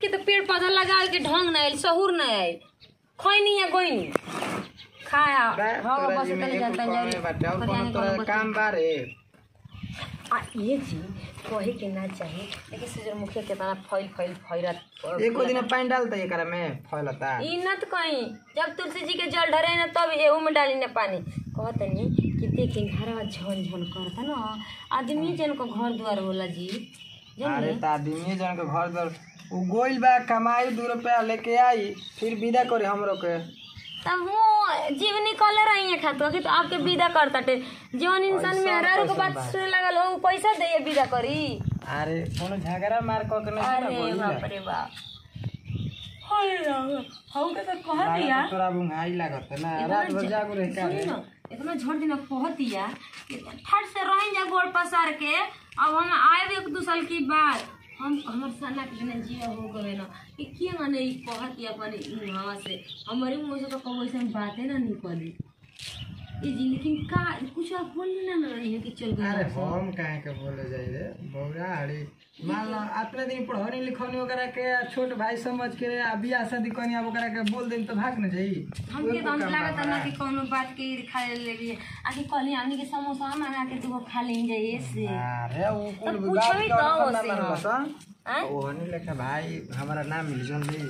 के तो पेड़ पौधा लगावे के ढंग ना आइल सहूर ना आइल खैनी या गोइनी खाया बा, हाँ तोरा बस जी में तनी एगो जानता कमे बाटे और कोनो तोरा काम बा रे आ ये जी कहे के ना चाहिए लेकिन सूरजमुखी कितना फैल फैल फैरत एको दिन पानी डालता एकरा में फैलता ई न तो कहीं जब तुलसी जी के जल ढरे ना तब एहू में डाली ना पानी कहतनी कि देखी घरवा झन झन करता ना आदमी जन को घर द्वार होला जी अरे जानिए त आदमी जन के घर दर उ गोइल बा कमाई दू रुपया लेके आई फिर विदा करे हमरो के तब वो जीवनी कलर आई है खातो कि तो आपके विदा करता टे जौन इंसान में हरारू के बात सुने लगल हो उ पैसा दे विदा करी अरे कोनो झगड़ा मार क के नहीं ना अरे बोली बाप रे बाप हाय राम हम के तो कह दिया तोरा बुंगाई लागत ना रात भर जागो रह का सुनी ना इतना झड़ दिन कहत दिया कि फट से रह जा गोड़ पसार के अब हम आए एक दो साल की बाद हम हमर सना के बिना जिया हो गए ना कि के माने ई कहत या अपन हवा से हमारे मुंह से तो कबो ऐसे बातें ना निकली ई जी लेकिन का कुछ आप बोल ना ना रही है कि चल अरे गए हम काहे के बोले जाई रे बौरा अरे मान लो अपने दिन पढ़ौनी लिखौनी ओकरा के छोट भाई समझ के आ बियाह शादी कनी अब ओकरा के बोल देन तो भाग न जाई हमके तो हम लागत ना कि कोनो बात के खा ले लिए आखिर कहली हमनी के समोसा मंगा के दूगो खा ले जाइए से अरे उ कुल तब विवाद पूछबी के तो और ओसे ना हम। बसन आँ? ओहनी लेखा भाई हमारा नाम मिल जोन दी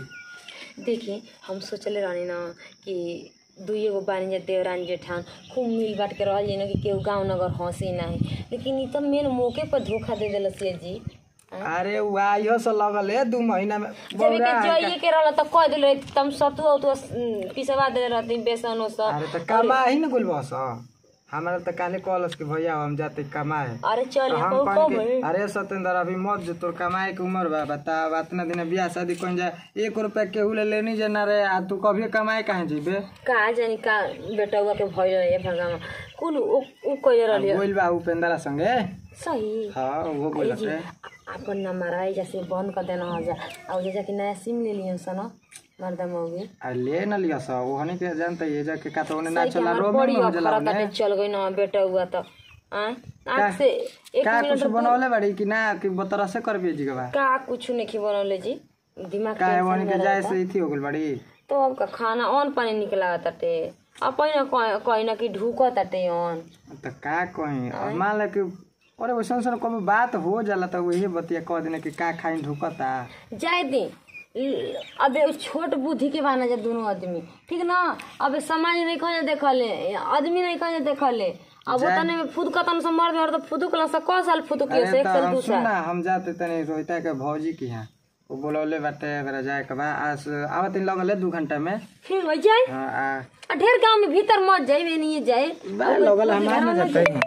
देखिए हम सोचले रहनी ना कि दुइये गो बानी जा देवरानी जेठान खूब मिल बांट के रहल ना कि केहू गाँव नगर हंसी नहीं लेकिन ई तो मेन मौके पर धोखा दे दिल सिया जी अरे उ आइयो से लगल है दू महीना में जब के बौरा जाइए के रहल तो कह दिल तुम सतुआ उतुआ पिसवा दे रहती बेसन उसन अरे त कमा ही न गुल बस हमारा त काले कॉलेज के भैया हम जाते कमाए अरे चल तो हम हम कहन कब के अरे सतेंद्र अभी मत जो तोर कमाए के उम्र बा बता इतना दिन बियाह शादी कौन जाए एक रुपया केहू ले लेनी जे ना रे आ तू कभी कमाए कहाँ जीबे का जानी का बेटौआ के भइल रहे भगामा कुल उ उ कइले रहलिए बोल बा उपेंद्रा संगे सही हाँ वो बोलत जी है अपन नंबर आई जैसे बंद कर देना हो जा और जैसे कि नया सिम ले लियन सन मर्दा मौगी आ ले न लिया सा ओहनी के जानते ये जा के का तो ओने ना सही के चला हमार रोब बड़ी में हो जाला अखरा ओने ताटे चल गई ना बेटा हुआ तो आँ? आँख से एक का मिनट कुछ बनवले बाड़ी कि ना कि बतरा से कर जी के बा का कुछ नहीं बनौले जी दिमाग का टेंशन ओहनी में के जाए रहता। से थी हो गइल बाड़ी तो अब का खाना ऑन पानी निकला ताटे अब पहिना कहीं ना कि ढूका ताटे ऑन त का कहीं अब मान ले कि अरे वैसन सन कभी बात हो जाला त वही बतिया कह देने कि का खाई ढुकता जाए दी ल- अबे उ छोट बुद्धि के बाना जा दोनों आदमी ठीक ना अबे समाज नहीं कहे देखले आदमी नहीं कहे देखले अब वो तने में फुद कतन से मर गए तो फुदुकला से क साल फुदुकियो से अरे एक त साल हम दू सुन साल ना हम जाते तनी रोहिता के भौजी की यहाँ वो बोलौले बाटे अगर जाए के बा आज आवत लगल है दू घंटा में फिर हो जाए हाँ, आ आ ढेर गांव में भीतर मत जाए वे नहीं जाए बा लगल हमार में जाते हैं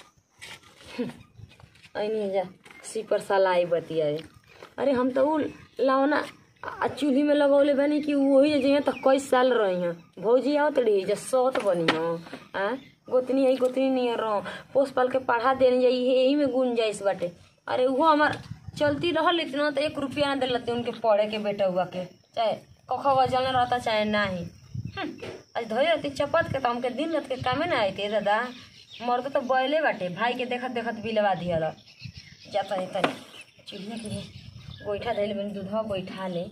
आई नहीं जा सीपर साला आई बतिया अरे हम तो उ लावना आ चूल्ही में लगौले बनी कि वही जे तो कई साल रही हैं भौजी आओ तड़ी जा सौत बनी हो आ गोतनी आई गोतनी नहीं रहो पोस पाल के पढ़ा देने जाई यही में गुन जाइस बाटे अरे वो हमार चलती रहल इतना तो एक रुपया ना दिलते उनके पढ़े के बेटा हुआ के चाहे कखो वजल रहता चाहे नाही हम्म, आज धोई रहती चपत के तो हमके दिन रात के कामे ना आते दादा मर्द तो बैले बाटे भाई के देखत देखत बिलवा दियल जाता नहीं तनी चूल्हे के लिए गोईठा धैले बनी दूधवा गोईठा ले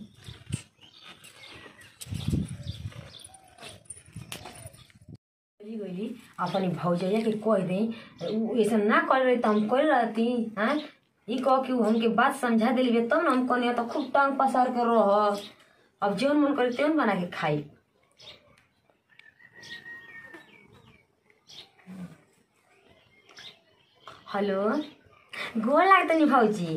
गइली गइली अपनी भौजैया के कह दे उ ऐसा ना कर रही तो हम कर रहती हाँ ई कह के उ हमके बात समझा दिली बे तब ना हम कहनी तो खूब टांग पसार के रह अब जौन मन करे त्योन बना के खाई हेलो गोर लागतनी भौजी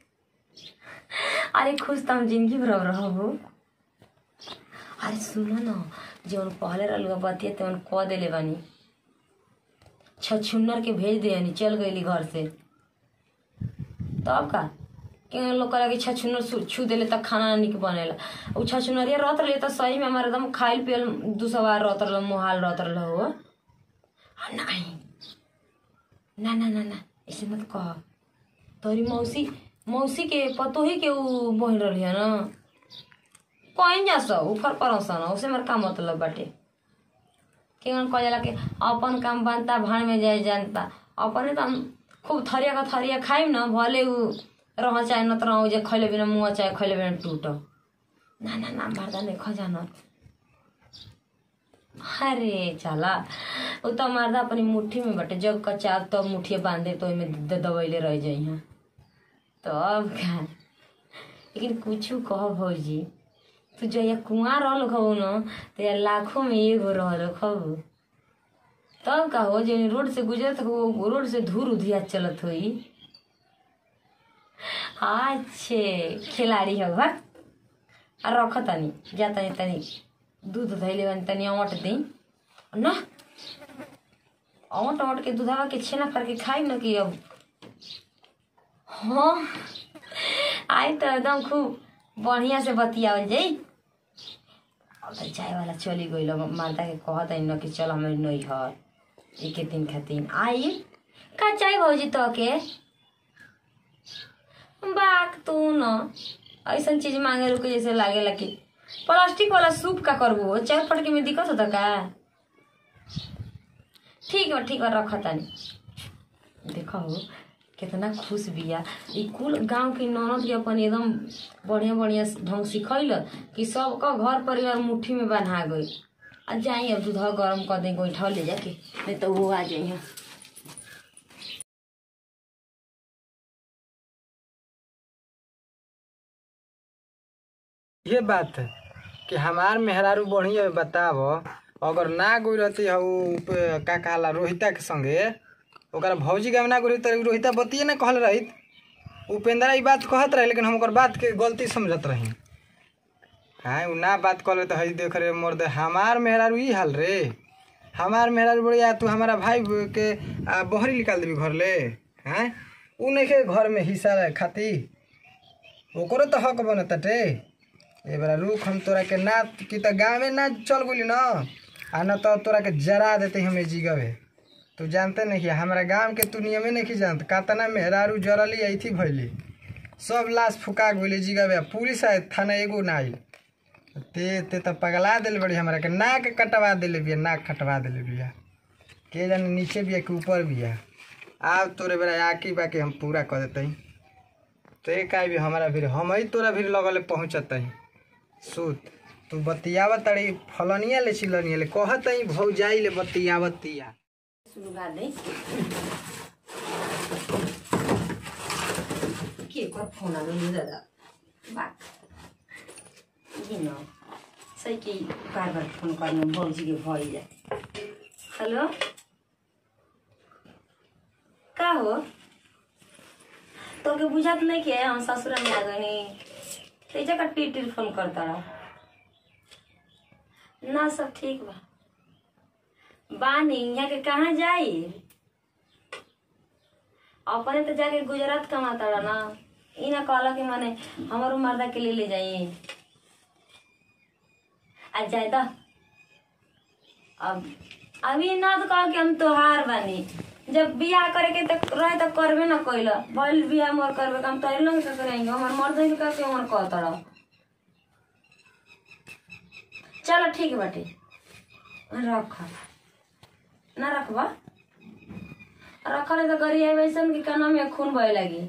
अरे खुश त हम जिंदगी भर रहबो अरे सुनो न जौन पहले रहलुआ बतिया तवन कह देले बानी छछुन्नर के भेज दे चल गईली घर से तब का के लोग कहे कि छछुन्नर छू- छू देले तक खाना ना निक बनेला उ छछुन्नरिया रहत रहे तो सही में हमारे एकदम खाइल पियल दू सवार रहत रहल मुहाल रहत रहल हो आ, नहीं ना ना ना ना ऐसे मत कह तोरी मौसी मौसी के पतोही के उ बहिन रहली है ना कहीं जा सो ऊपर पर सन उसे मेरा का मतलब बाटे केवन कह जाला कि अपन काम बनता भाड़ में जाए जानता अपने तो हम खूब थरिया का थरिया खाइम ना भले उ रह चाहे न तो रह जे खैले बिना मुँह चाहे खैले बिना टूट ना ना ना मर्दा नहीं खा जाना अरे चला वो तो मर्दा अपनी मुट्ठी में बटे जब कचा तब तो मुठिया बांधे तो ओहिमे द- दबैले रह जाइ तो अब का लेकिन कुछ कह भौजी तू जहिया कुआं रहल खबू न तो लाखों में एगो रहल खबू तब का हो जो रोड से गुजरत हो रोड से धूर उधिया चलत होई अच्छे खिलाड़ी हो बा आ रख तनी जा तनी तनी दूध धैले बनी तनी औंट दी न औंट औंट के दूधवा के छेना करके खाई न कि अब हाँ आई तो एकदम खूब बढ़िया से बतियावल जाई अब तो चाय वाला चली गई माता के कहत है न कि चल हमारे नई घर एक दिन खातिर आई का चाय भौजी तो के बाक तू न ऐसन चीज मांगे रुके जैसे लागेला कि प्लास्टिक वाला सूप का करबो चाय पटके में दिक्कत होता का ठीक बा ठीक बा रख तानी देखो हो कितना खुश बिया ई कुल गांव के ननद के अपन एकदम बढ़िया बढ़िया ढंग सिखैल कि सबका घर परिवार मुट्ठी में बन्हा गई आ जाई अब दूध गरम कर दे गोईठा ले जाके नहीं तो वो आ जाइए ये बात है कि हमार मेहरारू बढ़िया बताव अगर ना गई रहती हऊ पे का कहला रोहिता के संगे ओकरा भौजी के ना गई तो रोहिता बतिए ना कहल रही उपेंद्रा ई बात कहत रहे लेकिन हम ओकर बात के गलती समझत रही हाँ उ ना बात कहले तो हई देख रे मोर दे हमार मेहरारू ई हाल रे हमार मेहरारू बढ़िया तू हमारा भाई के आ, बहरी निकाल देबी घर ले हैं उ नहीं के घर में हिस्सा खाती ओकरो तो हक बनताटे ए बेरा रुख हम तोरा के ना कि त गाँव में ना चल गेली न आ न तो तोरा के जरा देते हमें जिगवे तू जानते नहीं कि हमारा गांव के तू नियमे नहीं जानत कातना मेहरारू जरली ऐथी भइली सब लाश फुका गेली जिगवे पुलिस आए थाना एगो ना आई ते ते तो पगला दिल बड़ी हमरा के नाक कटवा दिले बिया नाक कटवा दिले बिया के जाने नीचे बिया कि ऊपर बिया आब तोरे बेरा आकी बाकी हम पूरा कर देते ते का भी हमारा फिर हम ही तोरा फिर लगले पहुँचत सुत तू बतियावत तड़ी फलनिया ले चिलनिया ले कहत ही भौजाई ले बतियावतिया शुरू कर दे के कर फोन आ गई दादा बाक ये न सही कि बार बार फोन करने भौजी के भई जाए हेलो का हो तो के बुझात नहीं कि हम ससुर में आ गई ते जगह टीटी फोन करता रहा ना सब ठीक बा बानी यहाँ के कहाँ जाई अपने तो जाके गुजरात कमाता रहा ना ई ना कहला कि माने हमारो मर्दा के लिए ले जाइए आज जाए तो अब अभी ना तो कहो कि हम तोहार बानी जब बियाह करे के तो रहे तो करबे ना कैल भइल बियाह मोर करबे का हम तोहरे लंग से करेंगे हमार मर्द ही का के हमर कहता रहा चलो ठीक बाटे रख ना रखबा रखले तो करी है वैसन कि काना में खून बहे लगी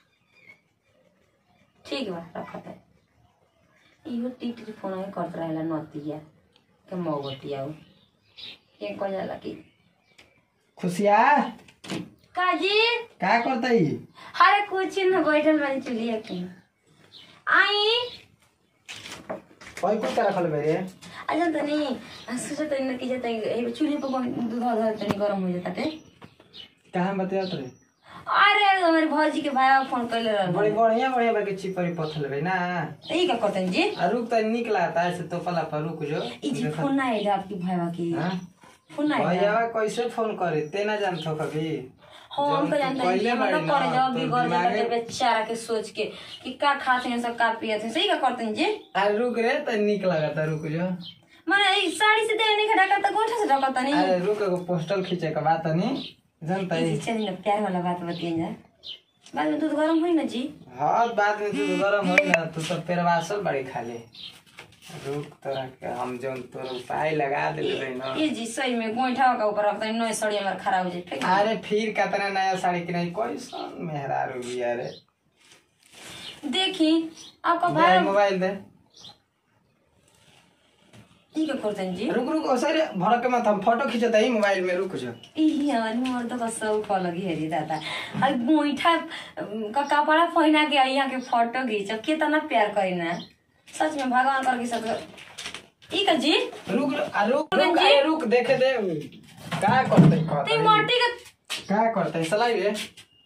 ठीक बा रखत है इहो टीटी फोन में करत रहेला नतिया के मौगतिया उ के कह जाला कि खुशिया काजी का करतई अरे कुछ न बैठल बानी चलिए के आई कोई कुछ रखल मेरे अच्छा तनी सोचा तनी कि जता चूल्हे पर दूध धर तनी गरम हो जाता टे कहाँ बतियात रे अरे हमारे भौजी के भाई फोन कैले बड़ी रहल बढ़िया बढ़िया बाकी चिपरी पथल बे ना ई का करतन जी आ रुक त निक लागता ऐसे तो पला पर रुक जो ई जी फोन ना आएगा आपकी भाईवा की हाँ? फोन ना आएगा भैया कैसे फोन करे ते ना जानत हो कभी हाँ हम जब तो तू जानते हैं पहिले ये मतलब बाड़ी करे ना, जब भी तो घर दिमागे- जाते बेचारा के सोच के कि का खाते हैं सब का पिए थे सही का करते हैं जी आ रुक रे त निक लागता रुक जो माने ई साड़ी से देह नहीं खड़ा करता गोठा से ढकता नहीं अरे रुक एगो पोस्टल खींचे के बात नहीं जानता ई ही जी चलिए ना प्यार वाला बात बताइए जा बाद में दूध गर्म हुई ना जी हाँ बाद में तू गरम हो ना तू तो पेरवासल बड़ी खाले रुक तोरा के हम जौन तोर उपाय लगा दिले रही ना ये जी सही में गोइठा का ऊपर रखता है नई साड़ी हमारा खराब हो जाए अरे फिर कतना नया साड़ी की नहीं कोई सन मेहरारू बिया रे देखी आपका दे भाई मोबाइल दे ई का करतन जी रुक रुक सर भड़क के मत हम फोटो खींचता ही मोबाइल में रुक जा ई हमारी मोर तो बस सब कह लगी है रे दादा और गोईठा अम, का कपड़ा पहना के आई यहाँ के फोटो खींच कितना प्यार करी ना सच में भगवान करके सब ई का जी रुक रुक आ, रुक रुक रुक जी। अरे रुक देखे दे का करते ते कहते माटी का का करते सलाई रे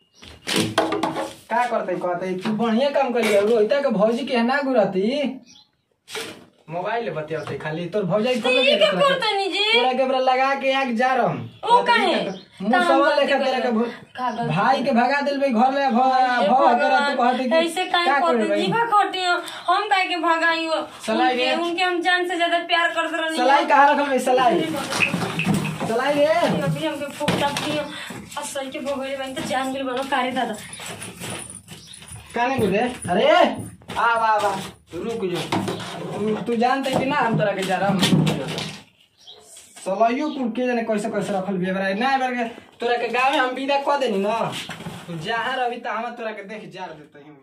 का करते कहते तू बढ़िया काम करिए रोहिता के भौजी के ना गुरती मोबाइल बतियाते खाली तोर भौजाई ते ई का करतनी जी तोरा के बरा लगा के आग जा रहा ओ काहे? मुंह सवाल लेखा तेरा के भौ- का गलती? भाई के भगा दिल भाई घर ले भ हे भ कर तू भगवान, कहते कि ऐसे काहे का करते करे भाई जीवा करते हो हम काहे के भगाई हो सलाई उनके रे। उनके हम जान से ज्यादा प्यार करते रहनी सलाई कहाँ रखल भाई सलाई सलाई रे अभी हमके फुकता थी असल के भगोले बन तो जान गेल बनो कारे दादा काने गुरे अरे आ वाह वाह रुक जो तू- तू जानते कि ना हम तोरा के जा रहा हूँ सलाइयो कुल के जाने कैसे कैसे रखल भी बरा ना बेर के तोरा के गाँव में हम विदा कह देनी ना तू जहाँ रही तो हम तोरा के देख जार देते हैं